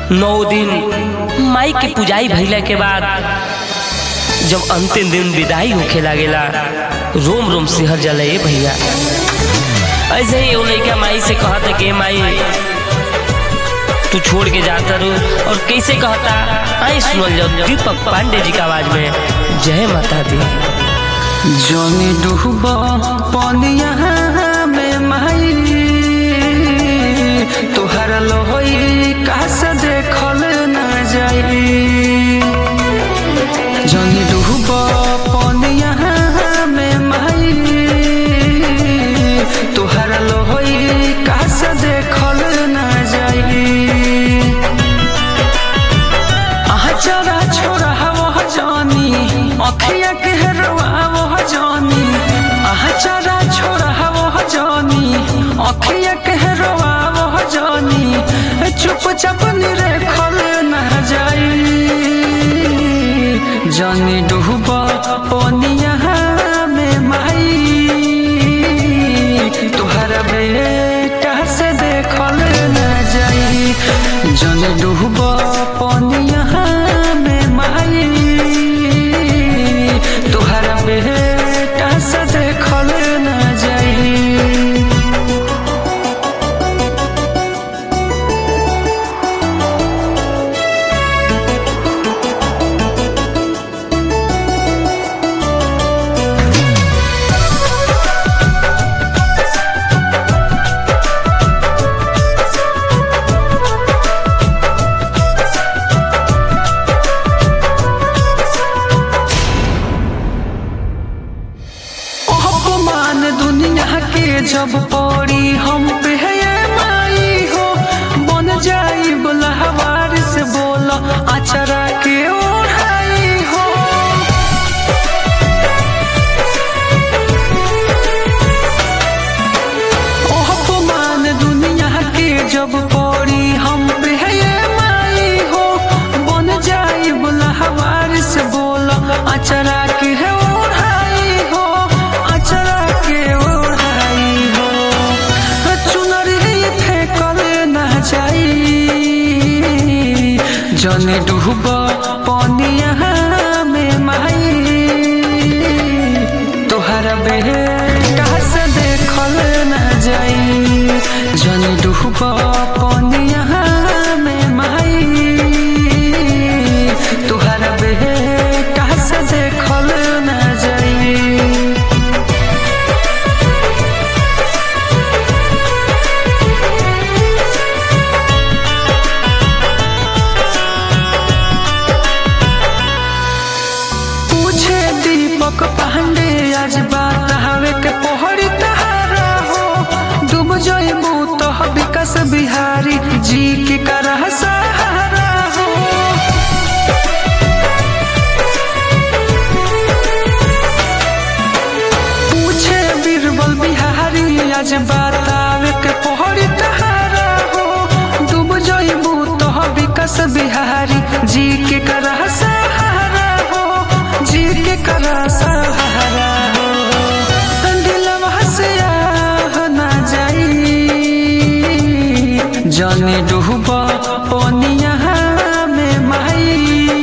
नौ दिन माई के पुजाई भइला के बाद जब अंतिम दिन विदाई होखे लागेला रोम रोम सिहर जला ए भैया ऐसे ही वो लड़का माई से कहता कि माई तू छोड़ के जाता रू और कैसे कहता आई सुनल जाओ दीपक पांडे जी का आवाज में जय माता दी जनी डूब पनिया में माई तोहर लोहई कास देखल न जाई जनी डूब पनिया में माई तोहर लोहई कास देखल न जाई आहा चरा छोरा वो जानी अखिया के हरवा वो जानी आहा चरा छोरा वो जानी अखिया के हरवा वो जानी चुप चाप निरे खल न जाई जानी डूबा पनिया में माई तुहर बेटा से देखल न जाई जानी डूबा पनिया में माई तुहर बेटा से देखल न जाई अपमान दुनिया के जब पड़ी हम पे है ये माई हो बन जाई बुलहवार से बोला अचरा के ओढ़ाई हो ओ अपमान दुनिया के जब पड़ी हम पे है ये माई हो बन जाई बुलहवार से बोला अचरा के है ओढ़ाई हो अचरा के ओढ़ाई हो चुनरी फेंकल न जाई जने डूब पनिया में माई तोहरा बेटा से देखल न जाई जने डूब पनिया में माई तोहरा बेटा से देखल न जाई पूछे दीपक पांडे आज बात हवे के पोहरी तहारा हो डूब जइबू तो विकास बिहारी जी के करह सहारा हो पूछे बीरबल बिहारी आज बात आवे के पोहरी तहारा हो डूब जइबू तो विकास बिहारी जी के करह सहारा हो जी के करह सहारा हो दिलवा से आह ना जाई जाने डूबा पनिया में माई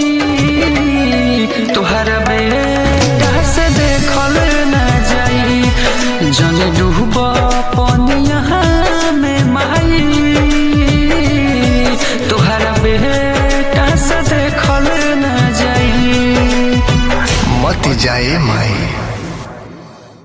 तोहर बेटा से देखल न जाई जाने डूबा पनिया में माई तोहर बेटा से देखल न जाई मत जाए माई